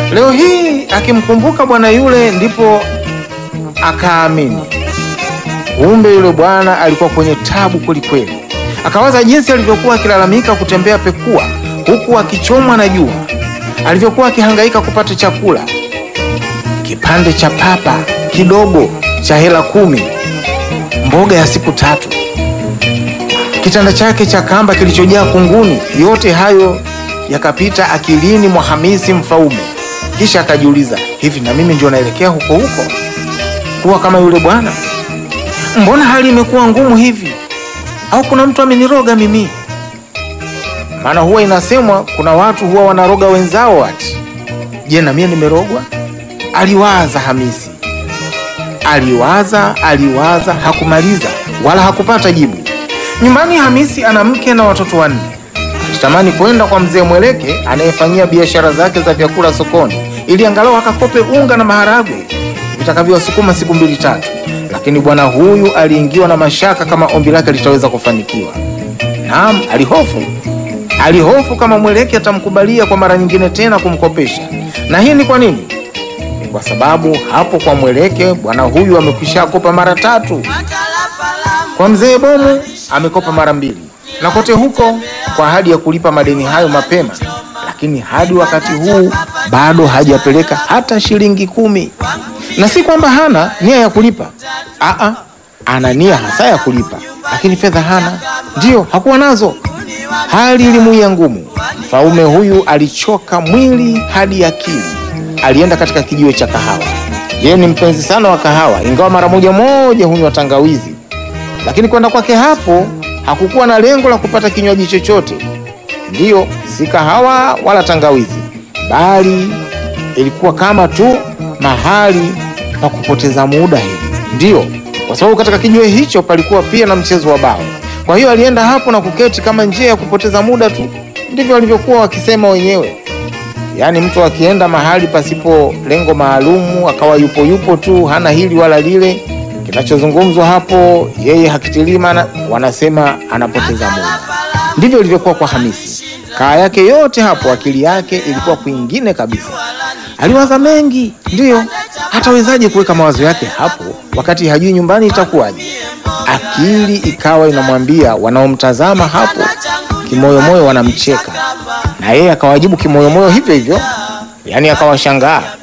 Leo hii akimkumbuka bwana yule, ndipo akaamini kumbe yule bwana alikuwa kwenye tabu kwelikweli. Akawaza jinsi alivyokuwa akilalamika kutembea pekua, huku akichomwa na jua, alivyokuwa akihangaika kupata chakula, kipande cha papa kidogo cha hela kumi, mboga ya siku tatu, kitanda chake cha kamba kilichojaa kunguni. Yote hayo yakapita akilini mwa Hamisi Mfaume, kisha akajiuliza, hivi na mimi ndio naelekea huko huko kuwa kama yule bwana? Mbona hali imekuwa ngumu hivi? Au kuna mtu ameniroga mimi? Maana huwa inasemwa kuna watu huwa wanaroga wenzao ati. Je, na mimi nimerogwa? Aliwaza Hamisi, aliwaza aliwaza, hakumaliza wala hakupata jibu. Nyumbani Hamisi ana mke na watoto wanne. Alitamani kwenda kwa mzee Mweleke anayefanyia biashara zake za vyakula sokoni, ili angalau akakope unga na maharagwe vitakavyowasukuma siku mbili tatu, lakini bwana huyu aliingiwa na mashaka kama ombi lake litaweza kufanikiwa. Naam, alihofu alihofu kama Mweleke atamkubalia kwa mara nyingine tena kumkopesha. Na hii ni kwa nini? Ni kwa sababu hapo kwa Mweleke bwana huyu amekwisha kopa mara tatu, kwa mzee Bomu amekopa mara mbili, na kote huko kwa ahadi ya kulipa madeni hayo mapema, lakini hadi wakati huu bado hajapeleka hata shilingi kumi. Na si kwamba hana nia ya kulipa, aa, ana nia hasa ya kulipa, lakini fedha hana. Ndiyo, hakuwa nazo. Hali ilimuia ngumu. Mfaume huyu alichoka mwili hadi akili. Alienda katika kijiwe cha kahawa. Yeye ni mpenzi sana wa kahawa, ingawa mara moja moja hunywa tangawizi, lakini kwenda kwake hapo hakukuwa na lengo la kupata kinywaji chochote. Ndiyo, si kahawa wala tangawizi, bali ilikuwa kama tu mahali pa kupoteza muda hivi. Ndiyo, kwa sababu katika kijiwe hicho palikuwa pia na mchezo wa bao. Kwa hiyo alienda hapo na kuketi kama njia ya kupoteza muda tu. Ndivyo walivyokuwa wakisema wenyewe. Yaani mtu akienda mahali pasipo lengo maalumu akawa yupo yupo tu, hana hili wala lile, kinachozungumzwa hapo yeye hakitilii maana, wanasema anapoteza muda. Ndivyo ilivyokuwa kwa Hamisi. Kaa yake yote hapo, akili yake ilikuwa kwingine kabisa. Aliwaza mengi, ndiyo. Hatawezaje kuweka mawazo yake hapo wakati hajui nyumbani itakuwaje? Akili ikawa inamwambia wanaomtazama hapo kimoyomoyo wanamcheka, na yeye akawajibu kimoyomoyo hivyo hivyo, yaani akawashangaa